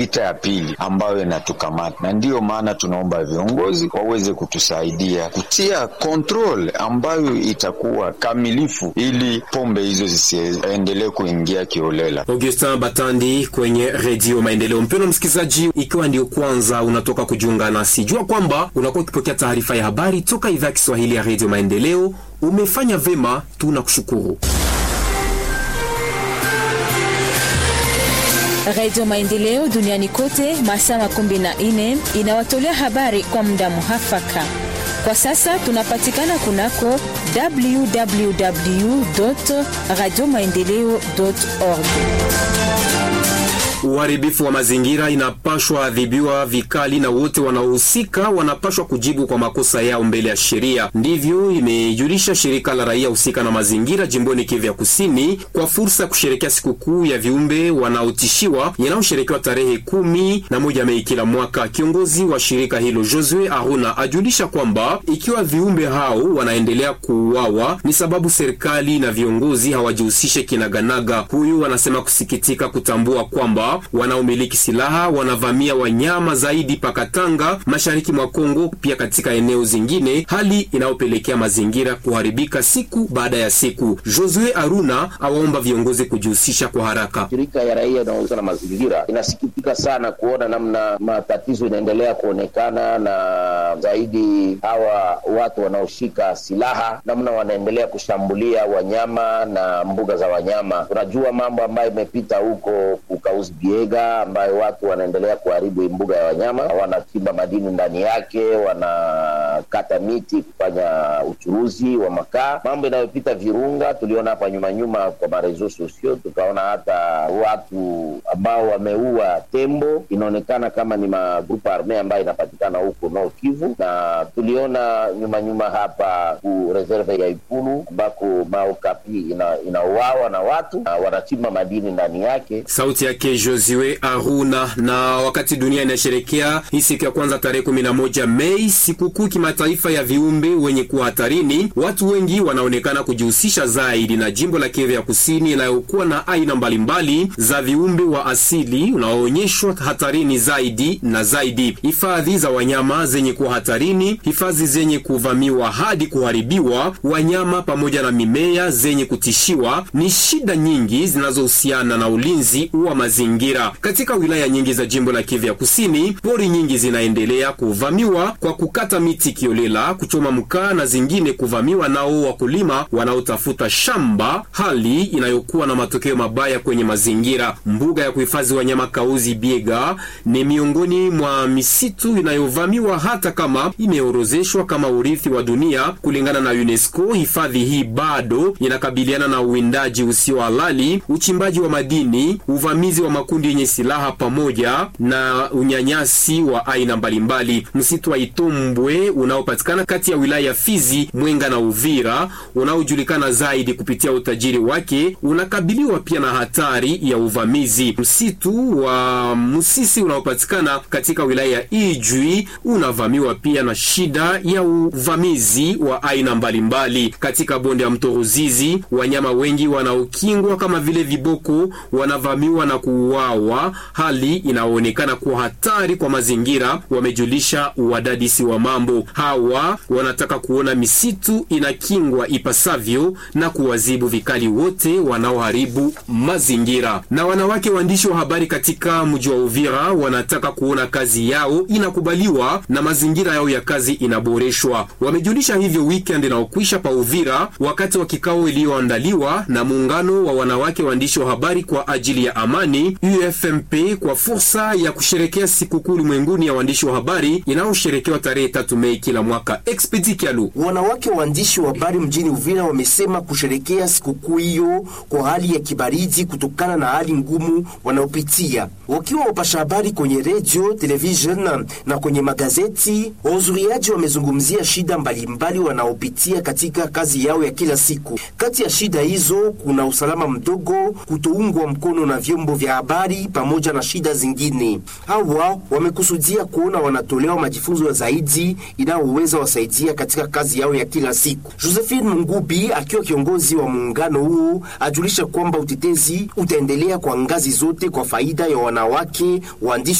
vita ya pili ambayo inatukamata, na ndiyo maana tunaomba viongozi waweze kutusaidia kutia kontrol ambayo itakuwa kamilifu, ili pombe hizo zisiendelee kuingia kiolela. Augustin Batandi kwenye Redio Maendeleo. Mpendwa msikilizaji, ikiwa ndio kwanza unatoka kujiunga nasi, jua kwamba unakuwa ukipokea taarifa ya habari toka idhaa ya Kiswahili ya Redio Maendeleo. Umefanya vema, tunakushukuru. Radio Maendeleo duniani kote masaa makumi na nne inawatolea habari kwa muda muhafaka. Kwa sasa tunapatikana kunako www radio maendeleo org. Uharibifu wa mazingira inapashwa adhibiwa vikali na wote wanaohusika wanapashwa kujibu kwa makosa yao mbele ya sheria. Ndivyo imejulisha shirika la raia husika na mazingira jimboni Kivu ya Kusini kwa fursa ya kusherekea sikukuu ya viumbe wanaotishiwa inayosherekewa tarehe kumi na moja Mei kila mwaka. Kiongozi wa shirika hilo Josue Aruna ajulisha kwamba ikiwa viumbe hao wanaendelea kuuawa ni sababu serikali na viongozi hawajihusishe kinaganaga. Huyu anasema kusikitika kutambua kwamba wanaomiliki silaha wanavamia wanyama zaidi Pakatanga, mashariki mwa Kongo, pia katika eneo zingine, hali inayopelekea mazingira kuharibika siku baada ya siku. Josue Aruna awaomba viongozi kujihusisha kwa haraka. Shirika ya raia inayohusika na mazingira inasikitika sana kuona namna matatizo inaendelea kuonekana, na zaidi hawa watu wanaoshika silaha namna wanaendelea kushambulia wanyama na mbuga za wanyama. Tunajua mambo ambayo imepita huko Kukauzi Biega ambayo watu wanaendelea kuharibu mbuga ya wanyama, wanachimba madini ndani yake, wanakata miti kufanya uchuruzi wa makaa. Mambo inayopita Virunga tuliona hapa nyuma nyuma kwa marezo sosio, tukaona hata watu ambao wameua tembo, inaonekana kama ni magrupu arme ambayo inapatikana huko Nord Kivu, na tuliona nyuma nyuma hapa ku reserve ya Ikulu ambako maokapi inauawa ina na watu na wanachimba madini ndani yake. Sauti yake Josue Aruna. Na wakati dunia inasherekea hii siku ya kwanza tarehe 11 Mei, sikukuu kimataifa ya viumbe wenye kuwa hatarini, watu wengi wanaonekana kujihusisha zaidi na jimbo la Kivu ya Kusini inayokuwa na aina mbalimbali za viumbe wa asili unaoonyeshwa hatarini zaidi na zaidi: hifadhi za wanyama zenye kuwa hatarini, hifadhi zenye kuvamiwa hadi kuharibiwa, wanyama pamoja na mimea zenye kutishiwa. Ni shida nyingi zinazohusiana na ulinzi wa mazingira katika wilaya nyingi za jimbo la Kivu ya Kusini. Pori nyingi zinaendelea kuvamiwa kwa kukata miti kiolela, kuchoma mkaa na zingine kuvamiwa nao wakulima wanaotafuta shamba, hali inayokuwa na matokeo mabaya kwenye mazingira. Mbuga ya kuhifadhi wanyama Kauzi Biega ni miongoni mwa misitu inayovamiwa hata kama imeorozeshwa kama urithi wa dunia kulingana na UNESCO. Hifadhi hii bado inakabiliana na uwindaji usio halali, uchimbaji wa madini, uvamizi wa makundi yenye silaha pamoja na unyanyasi wa aina mbalimbali. Msitu wa Itombwe unaopatikana kati ya wilaya ya Fizi, Mwenga na Uvira, unaojulikana zaidi kupitia utajiri wake, unakabiliwa pia na hatari ya uvamizi. Msitu wa Musisi unaopatikana katika wilaya ya Ijwi unavamiwa pia na shida ya uvamizi wa aina mbalimbali. Katika bonde ya mto Ruzizi, wanyama wengi wanaokingwa kama vile viboko wanavamiwa na kuuawa, hali inayoonekana kuwa hatari kwa mazingira, wamejulisha wadadisi wa mambo. Hawa wanataka kuona misitu inakingwa ipasavyo na kuwazibu vikali wote wanaoharibu mazingira. Na wanawake waandishi wa habari katika mji wa Uvira wanataka kuona kazi yao inakubaliwa na mazingira yao ya kazi inaboreshwa. Wamejulisha hivyo weekend inaokwisha pa Uvira wakati wa kikao iliyoandaliwa na muungano wa wanawake waandishi wa habari kwa ajili ya amani UFMP kwa fursa ya kusherekea sikukuu ulimwenguni ya waandishi wa habari inayosherekewa tarehe tatu Mei kila mwaka. Expedi Kialu. Wanawake waandishi wa habari mjini Uvira wamesema kusherekea sikukuu hiyo kwa hali ya kibaridi kutokana na hali ngumu wanaopitia wakiwa wapasha habari kwenye redio, television na kwenye magazeti. Wahudhuriaji wamezungumzia shida mbalimbali wanaopitia katika kazi yao ya kila siku. Kati ya shida hizo kuna usalama mdogo, kutoungwa mkono na vyombo vya habari pamoja na shida zingine. Hawa wamekusudia kuona wanatolewa majifunzo zaidi inayoweza wasaidia katika kazi yao ya kila siku. Josephine Mungubi akiwa kiongozi wa muungano huu ajulisha kwamba utetezi utaendelea kwa ngazi zote kwa faida ya wanawake waandishi